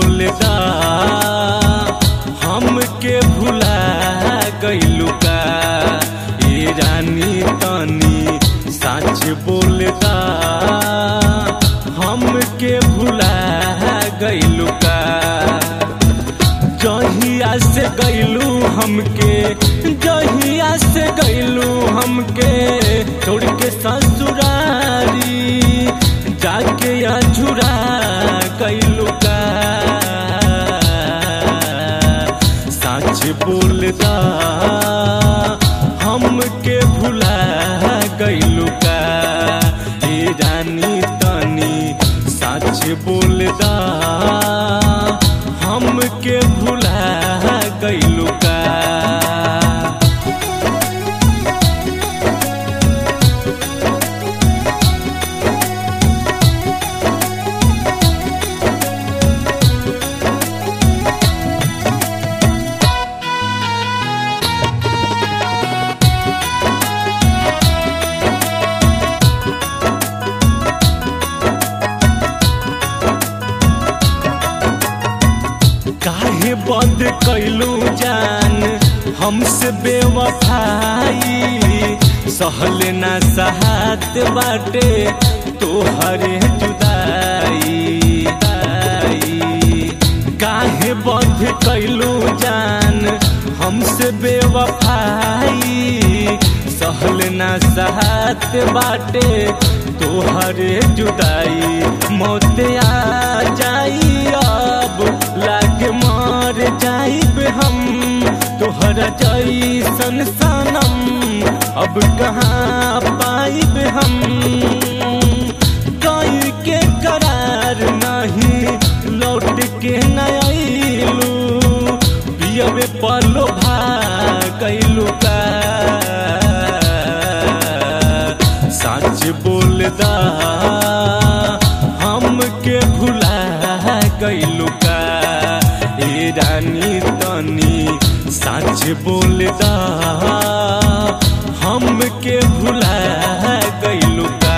बोलदा हमके भुला गइलू का ए रानी तनी सच बोलदा हमके भुला गइलू का जहिया से गइलू हमके जहिया से गइलू हमके छोड़ के ससुरारी जाके अझुरा गइलू का सच बोलदा हमके भुला गइलू का ए रानी तनी सच बोलदा हमके भुला गइलू का काहे बंद कैलू जान हमसे बेवफाई सहले ना सहात बाटे तोहरे जुदाई काहे बंद कैलू जान हमसे बेवफाई सहल ना सहात बाटे तोहरे जुदाई मौत आ जाई अब लागे मर जाइब हम तोहरा जैसन सनम अब कहाँ पाइब हम कई के करार नहीं लौट के नयलू पियबे पलो भैलू का सच बोलदा हमके भुला गइलू का ए रानी तनी सच बोलदा हमके भुला गइलू का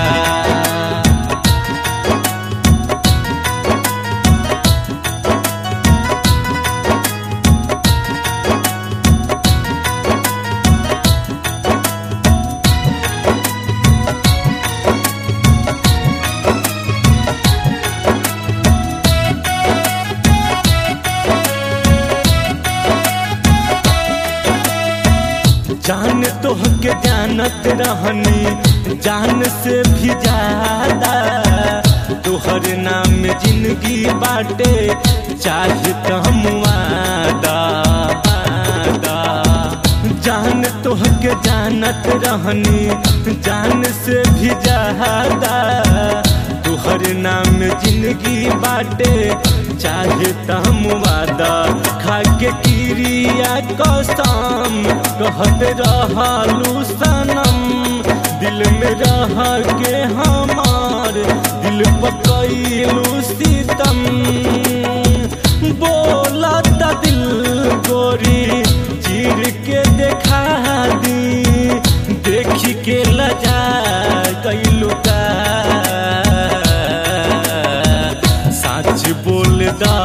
जान तोहके जानत रहनी जान से भी ज्यादा तोहर नाम जिंदगी बाटे चाहे हम वादा वादा। जान तोहके जानत रहनी जान से भी ज्यादा तोहर नाम जिंदगी बाटे चाहे तम वादा खाके किरिया कसम कहत रहलू सनम दिल में रह के हमार दिल पकैलू सीतम बोला दिल गोरी चीर के देखा दी देखी के लजा कैलू का सच बोलदा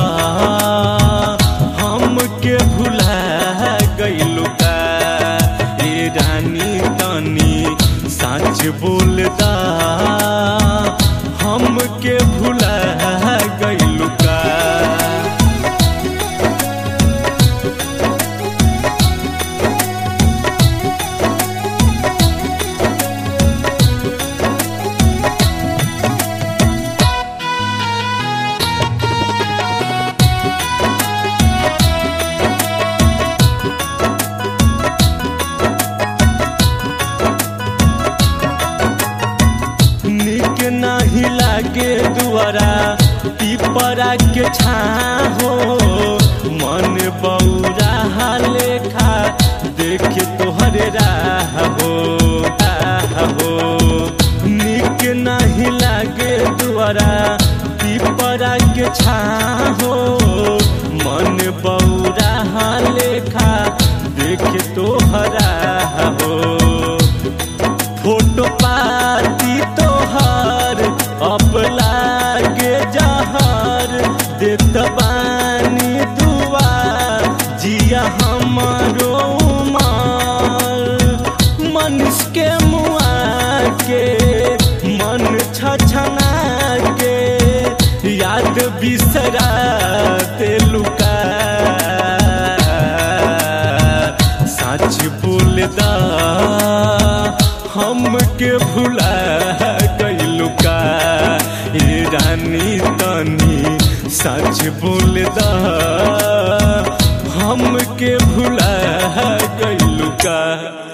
हमके भुला गइलू का ए रानी तनी सच बोलदा हमके भुला गइलू का निक नहीं लागे दुआरा पीपरा के छाहो मन बौरा लेखा देख तोहरे राह हो राह हो निक नहीं लागे दुआरा पीपरा के छाहो मन बौरा लेखा देख तोहरा हो फोटो पाती तोहर अब लागे जहर देत बा सच बोल दा हमके भुला गइलू का